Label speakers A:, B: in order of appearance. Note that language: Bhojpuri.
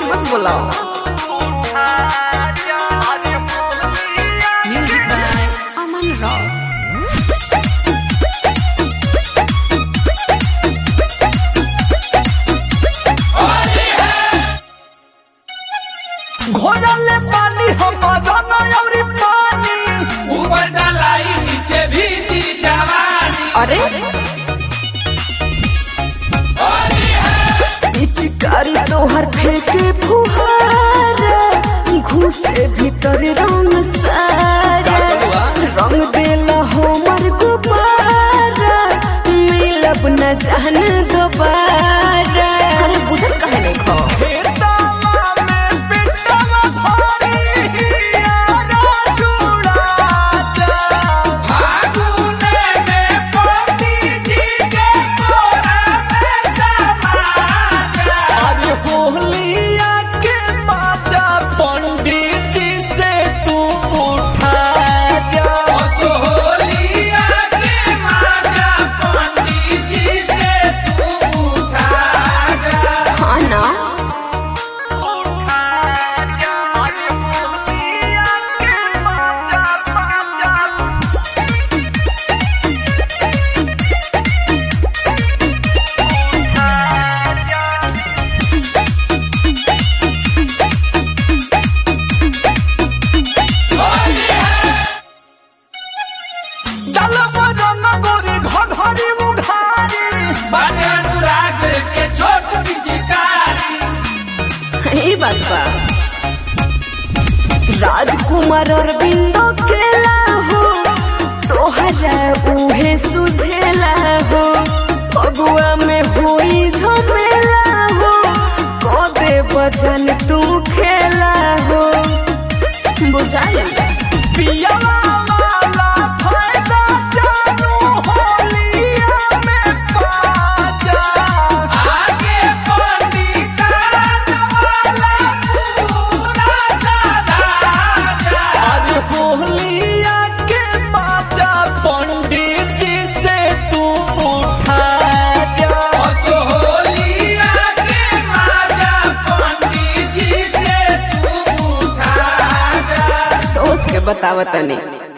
A: मत बुलाओ म्यूजिक बाय अमन रॉक
B: घोड़ले पानी हम अवरी पानी
C: ऊपर डलाई नीचे भीजी जवानी
A: अरे पिचकारी तोहर फेंके फुहारा घुसे भीतर रंग सारा रंग देला हमर गुब्बारा मिलब न जान दोबारा अरे बुझत कहे नहीं खो
B: खेतवा में पिटवा भारी यारा जुड़ा जा
C: फागुने में पोती जी के कोरा में समा जा
B: अरे होलिया के बाजा पंडित जी से तू उठा जा
C: सोहलिया के माजा पंडित जी से तू उठा जा
A: हाँ ना
C: बाटे अनुराग के छोट पिचकारी
A: ई बात बा राजकुमार अरविंदो केला हो तोहरा उहे सुझेला हो फगुआ में होई झमेला हो कदे बचन तू खेला हो बुझाई
C: आगे पंडितान वाला पूरा सादा जा
B: पंडित जी से तू उठा जा
C: सोहलिया के माजा पंडित जी से तू उठा जा
A: सोच के बतावतनी